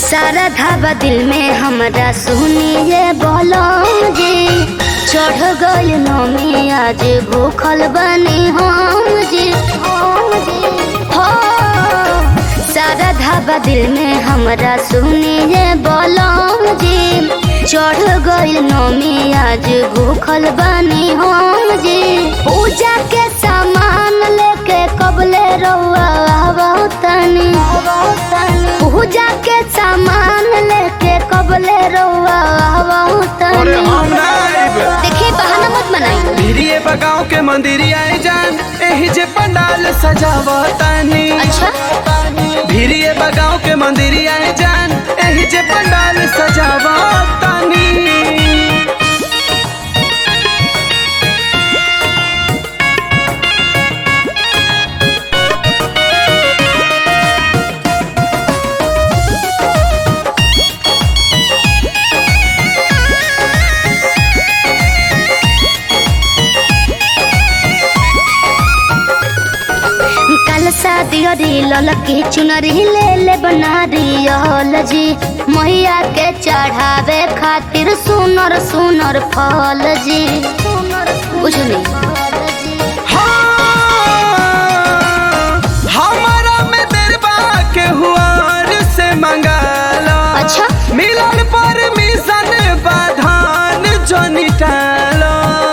सारा धाबा दिल में हमरा सुनिए बोलो जी चढ़ गल नमी आज भूखल बनी हम जी हो सारा धाबा दिल में हमरा सुनिए बोलो जी चढ़ गल नमी आज भूखल बनी हम जी पूजा के सामान लेके कबले रउआ तनी पूजा के सामान लेके कबले रउआ अरे हम ना आइब देखिए बहाना मत बनाई भिरिये बगाव के मंदिरिया जान एही जे पंडाल सजावतानी अच्छा भिरिये बगाव के मंदिरिया जान एही जे पंडाल सजावतानी कल शादी अरी ललकी चुनरी ले ले बना रियल जी मैया के चढ़ावे खातिर सुनर सुनर फल जी कुछ नहीं हाँ, हमारा में बेरबा के हुआर से मंगाला अच्छा मिलन पर मिशन बाधान जोनी टाला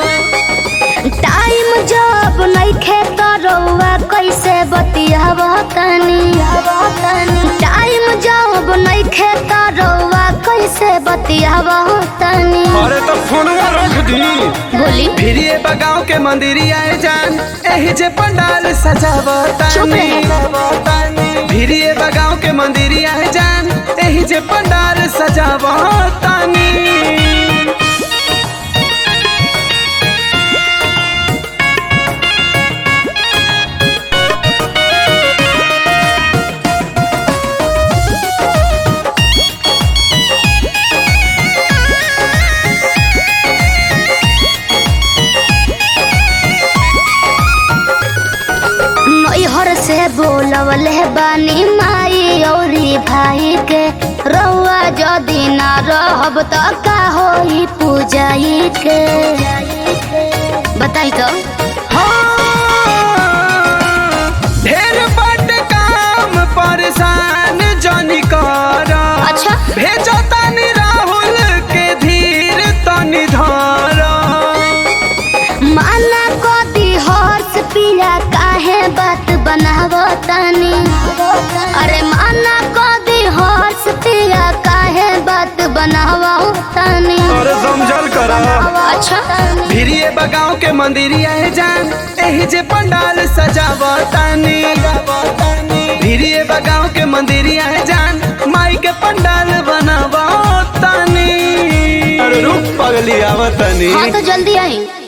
टाइम जब नहीं खेत रउआ कैसे बतियाब तनी टाइम जब नहीं खेत रउआ कैसे बतियाब तनी अरे तो फोनवा रख दी बोली भिरिये बगाव के मंदिरिया जान एही जे पंडाल चुप सजावतानी रहे। भिरिये बगाव के मंदिरिया जान एही जे पंडाल सजावतानी नैहर से बोलवले बानी माई औरी भाई के रउआ जदि ना रहब त का होई पूजाई के बताई तो हाँ, ढेर बड़ काम परेशान जनी कर अच्छा। भेजो तनी राहुल के धीर तनी धर माना को दी हर्ष पिया काहे बात बनाव तनी अरे माना को दी हर्ष पिया काहे बात बनाव तनी अरे समझल करा अच्छा भिरिये बगाव के मंदिरिया जान एही जे पंडाल सजावतानी भिरिये बगाव के मंदिरिया जान माई के पंडाल बनावतानी अरे रूप पगली आवतानी हाँ तो जल्दी आई